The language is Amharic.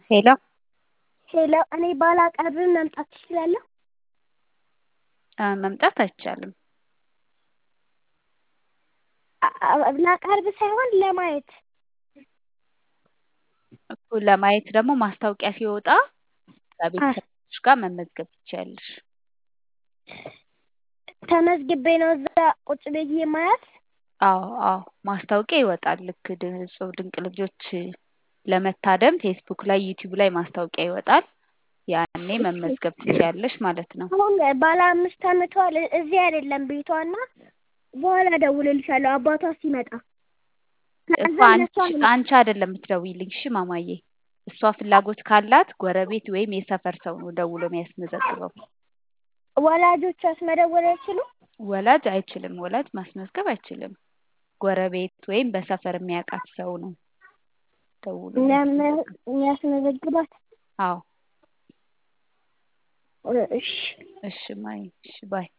ሄሎ ሄሎ እኔ ባላቀርብም መምጣት እችላለሁ? መምጣት አይቻልም። ላቀርብ ሳይሆን ለማየት እኮ ለማየት ደግሞ ማስታወቂያ ሲወጣ ከቤተሰቦችሽ ጋር መመዝገብ ትችያለሽ። ተመዝግቤ ነው እዛ ቁጭ ብዬ ማያት? አዎ አዎ ማስታወቂያ ይወጣል። ልክ እጹብ ድንቅ ልጆች ለመታደም ፌስቡክ ላይ ዩቲዩብ ላይ ማስታወቂያ ይወጣል። ያኔ መመዝገብ ትችያለሽ ማለት ነው። አሁን ባለ አምስት አመቷ እዚህ አይደለም ቤቷ እና በኋላ እደውልልሻለሁ አባቷ ሲመጣ። እኮ አንቺ አንቺ አይደለም የምትደውይልኝ እሺ ማማዬ። እሷ ፍላጎት ካላት ጎረቤት ወይም የሰፈር ሰው ነው ደውሎ የሚያስመዘግበው። ወላጆቿስ መደወል አይችሉም? ወላጅ አይችልም። ወላጅ ማስመዝገብ አይችልም። ጎረቤት ወይም በሰፈር የሚያውቃት ሰው ነው ደውሎ የሚያስመዘግባት? አዎ እሺ እሺ ማይ እሺ ባይ